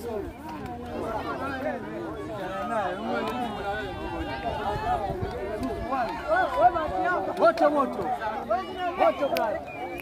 Moto moto. Moto brother.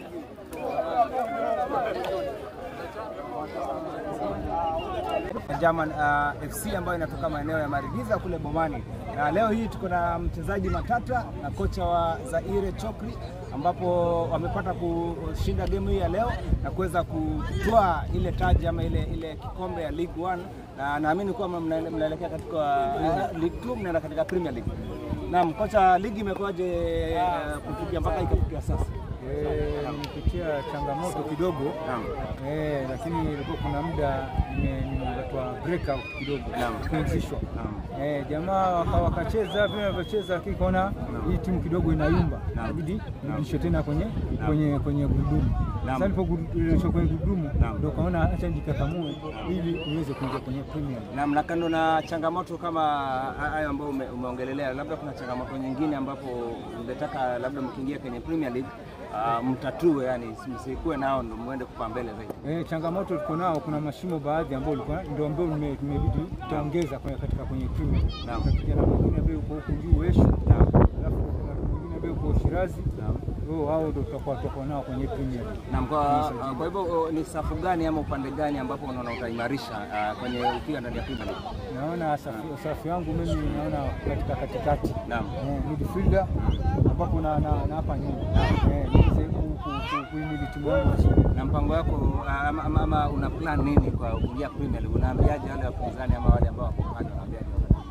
German uh, FC ambayo inatoka maeneo ya Marigiza kule Bomani, na leo hii tuko na mchezaji Matata na kocha wa Zaire Chokri, ambapo wamepata kushinda game hii ya leo na kuweza kutoa ile taji ama ile, ile kikombe ya League One, na naamini kuwa mnaele- mnaelekea katika uh, League Two, mnaenda katika Premier League. Naam, kocha, ligi imekuwaje uh, kufikia mpaka ikafikia sasa? Eh, nimepitia changamoto kidogo Naam. eh, lakini ilikuwa kuna muda nime- nimepatwa breakout kidogo Naam. kupumzishwa. Naam. Eh, jamaa waka- wakacheza vile walivyocheza, lakini kaona hii timu kidogo inayumba, Naam. inabidi Naam. rudishwe tena kwenye kwenye kwenye gurudumu. Naam. Sasa niliporudishwa kwenye gurudumu Naam. ndio kaona acha nijikakamue ili uweze kuingia kwenye Premier League. Na na kando na changamoto kama hayo ambayo ume, umeongelelea, labda kuna changamoto nyingine ambapo ungetaka labda mkiingia kwenye Premier League uh, mtatue, yani msikuwe nao ndo muende kwa mbele zaidi. Eh, changamoto tuko nao, kuna mashimo baadhi ambayo ulikuwa ndio ambao nime- tumebidi tutaongeza kwenye katika kwenye timu. Naam. Kuna kijana mwingine ambaye uko huku juu Eshu, alafu kuna mwingine ambaye uko Shirazi, oh, hao ndio tutakuwa tutakuwa nao kwenye Premier League. Na kwa, kwa hivyo uh, ni safu gani ama upande gani ambapo unaona utaimarisha uh, kwenye ukiwa ndani ya Premier League? Naona safu, safu yangu mimi naona katika katikati Naam. eh, midfielder ambapo na, na, na hapa nyuma eh, niweze ku- ku- ku- kuhimili timu yangu vizuri. Na mpango wako uh, ama, ama, ama una plan nini kwa kuingia Premier League? Unaambiaje wale wapinzani ama wale ambao wako pale, unaambiaje?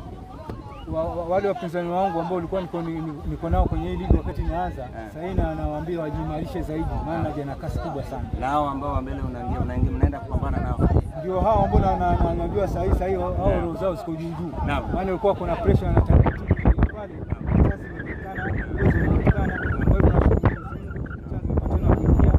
wa, wa, wale wapinzani wangu ambao ulikuwa niko, ni- ni- niko nao kwenye hii ligi wakati inaanza, sasa hii na nawaambia wajiimarishe zaidi, maana naja na kasi kubwa sana. Na hao ambao wa mbele unaingia unaingia mnaenda kupambana nao. Ndio hao ambao na- na- na- naambiwa saa hii saa hii hao hao roho zao ziko juu juu, Naam. maana ulikuwa kuna pressure na taratibu ile pale, sasa imeonekana uwezo umeonekana, kwa hivyo nashukuru Mwenyezi Mungu,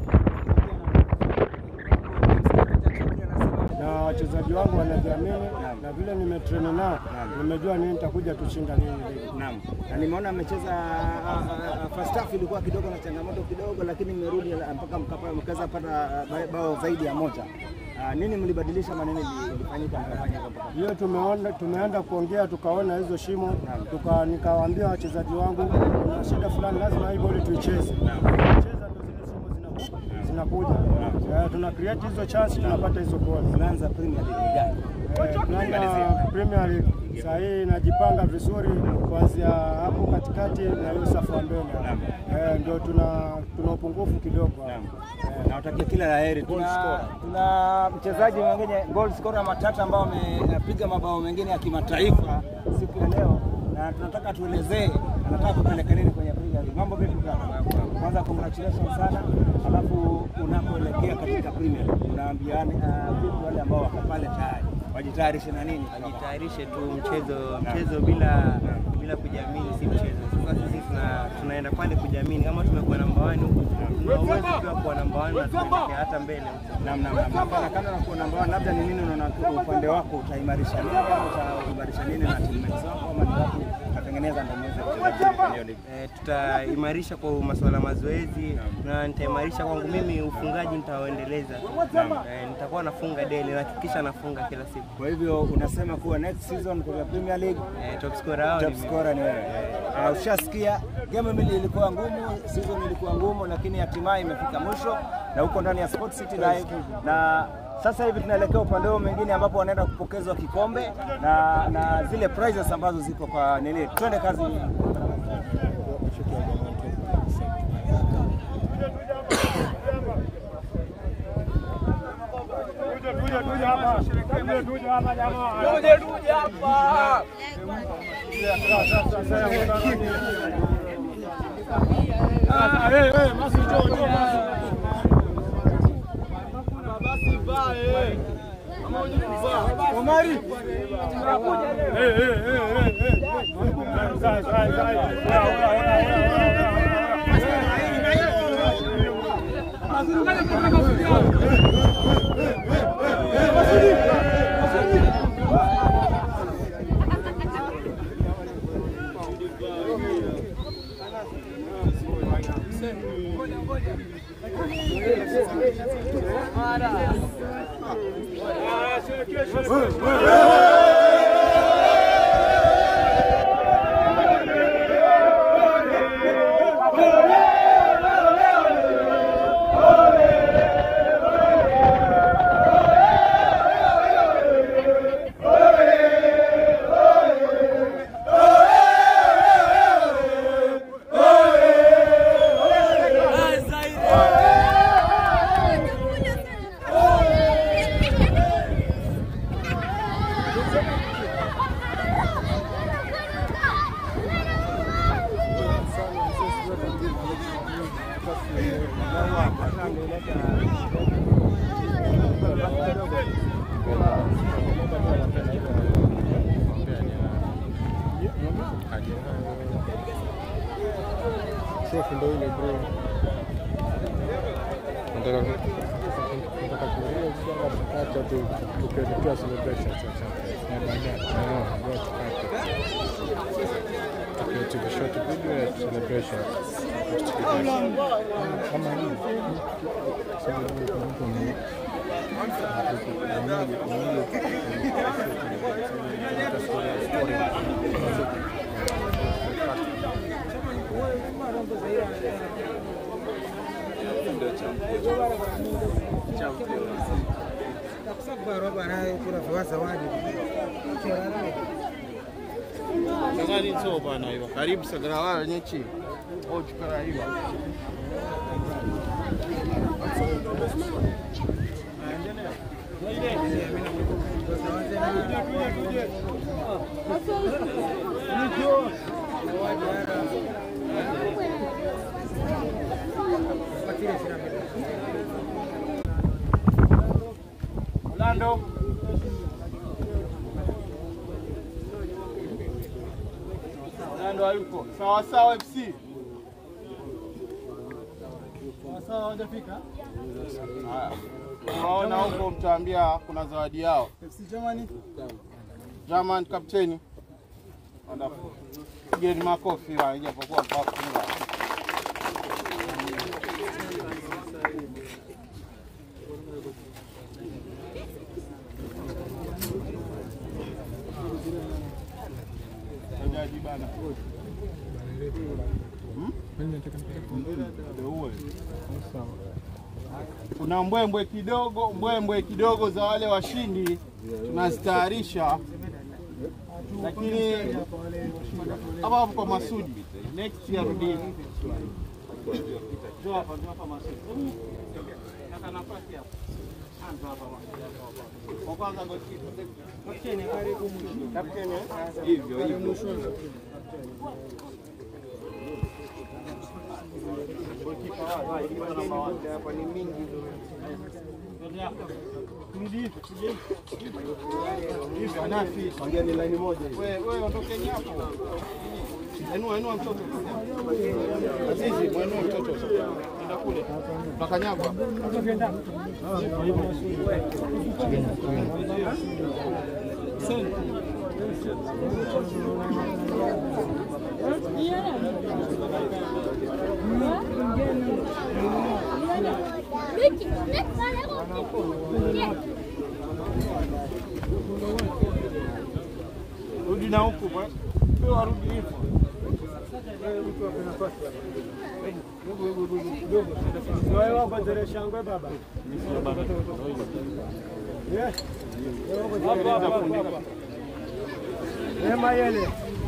na wachezaji wangu wanajiamini na vile nimetrain nao nimejua nini nitakuja tushinda nini ligi. Naam. Na nimeona amecheza uh, uh, first half ilikuwa kidogo na changamoto kidogo, lakini mmerudi uh, mpaka mkapa- mkaweza pata uh, bao zaidi ya moja. Uh, nini mlibadilisha maneno ilifanyika mkafanya hivyo mpaka Hiyo tumeona tumeenda kuongea tukaona hizo shimo tuka, nikawaambia wachezaji wangu kuna shida fulani, lazima hii boli tuicheze. Tukicheza ndio zile shimo zinaku- zinakuja. Eh, tuna create hizo chance tunapata hizo goli. Tunaanza Premier League gani? Eh, tunaanza Premier League saa hii inajipanga vizuri kuanzia hapo katikati na hiyo safu ya mbele eh, ndio tuna tuna upungufu kidogo hapo. Nawatakia kila la heri. Tuna, tuna mchezaji mwingine goal scorer Matata ambao amepiga mabao mengine ya kimataifa siku ya leo, na tunataka tuelezee anataka kupeleka nini kwenye Premier League. Mambo vipi brother? Kwanza congratulations sana, alafu unapoelekea katika Premier League unaambiana uh, vipi wale ambao wako pale tayari wajitayarishe na nini? Jitayarishe tu mchezo mchezo bila bila kujiamini si mchezo. Sasa sisi tuna, tunaenda pale kujiamini, kama tumekuwa namba wani huku, tuna uwezo pia kuwa namba wani na tunaelekea hata mbele. Naam, naam, naam. Hapana, kando na kuwa namba one, labda ni nini unaona kwa upande wako utaimarisha nini ama utaimarisha nini na teammates wako ama ni wapi utatengeneza ndio muweze kucheza kwenye hiyo ligi? Eh, tutaimarisha kwa masuala ya mazoezi na nitaimarisha kwangu mimi ufungaji nitaoendeleza. Eh, nitakuwa nafunga daily, nahakikisha nafunga kila siku. Kwa hivyo unasema kuwa next season kwa Premier League Eh, top scorer hao top ni mimi. scorer ni wewe. Uh, ushasikia game mbili ilikuwa ngumu, season ilikuwa ngumu, lakini hatimaye imefika mwisho na huko ndani ya Sport City Live na sasa hivi tunaelekea upande huo mwingine ambapo wanaenda kupokezwa kikombe na, na zile prizes ambazo ziko kwa nini. Twende kazi. Trophy ndio ile bro. Nataka nataka kuuliza acha tu tukielekea celebration sasa. Na baadaye na ndio tukate. Tukiacha short video ya celebration. Kama hii. Sasa ndio mtu ni Sagari so bana hiyo. Karibu sagara wala nyechi. Oh chukara hiyo. Orlando. Orlando hayupo. Sawa sawa FC. Sawa, hawajafika. Haya. Unaona huko mtaambia kuna zawadi yao. FC Germany. German kapteni. Wonderful. Pigeni makofi wa ijapokuwa kwa kufunga. Jaji bana. Ndio uwe. Kuna mbwembwe kidogo, mbwembwe kidogo za wale washindi tunazitayarisha, lakini hapa hapo kwa Masudi next year rudi. Njoo hapa, njoo hapa Masudi. Kaka nafasi hapa. Anza hapa Masudi. Kwa kwanza goalkeeper. Kapteni karibu mwisho. Kapteni eh? hivyo hivyo. Goalkeeper wa goalkeeper namba 1 hapa ni mingi. Ongea line moja hiyo. Wewe wewe ondokeni hapo. Enua enua mtoto. Azizi, mwenua mtoto sasa. Enda kule. Utakanyagwa. Vicky, next one, Yeah. Rudi na huku bwana. Wewe warudi hivyo. Wewe wako zile shangwe baba. Yes. Hapa hapa. Ema yele.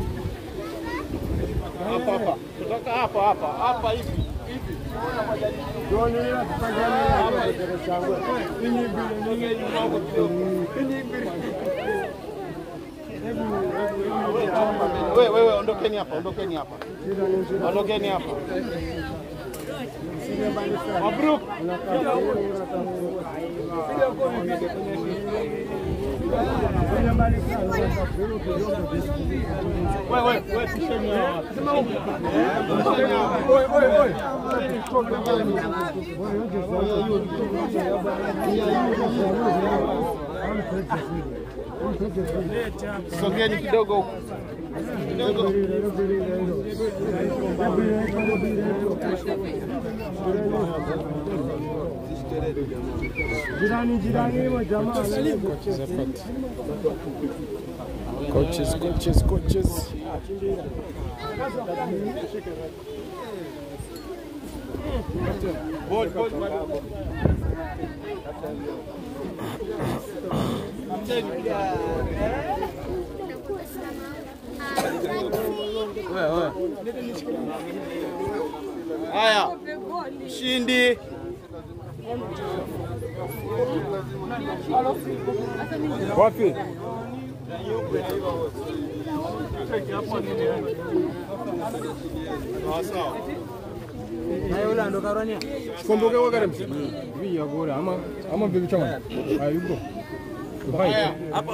Hapa hapa. Kutoka hapa hapa. Hapa hivi. Hivi. Joni ile tupangane zile shangwe. Ini mbili Sogea nyuma huko kidogo. Wewe wewe ondokeni hapa, ondokeni hapa. Ondokeni hapa. Mabruk. Wewe wewe wewe pisheni hawa. Pisheni hawa. Sogeni kidogo huku. kidogo. Jirani jirani hivyo jamaa. Coaches, coaches, coaches. Ball, ball, ball. Haya, mshindi Wapi? sawa sawa. Sikomboke kwa karibu. Hivi ya bora ama ama bibi chama. Hayuko. Haya,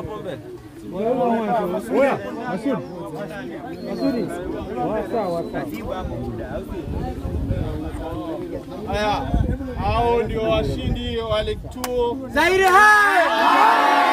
Oya, Masud. Masudi. Wasa, wasa. haya, hao ndio washindi wa Lake 2 Zaire hai!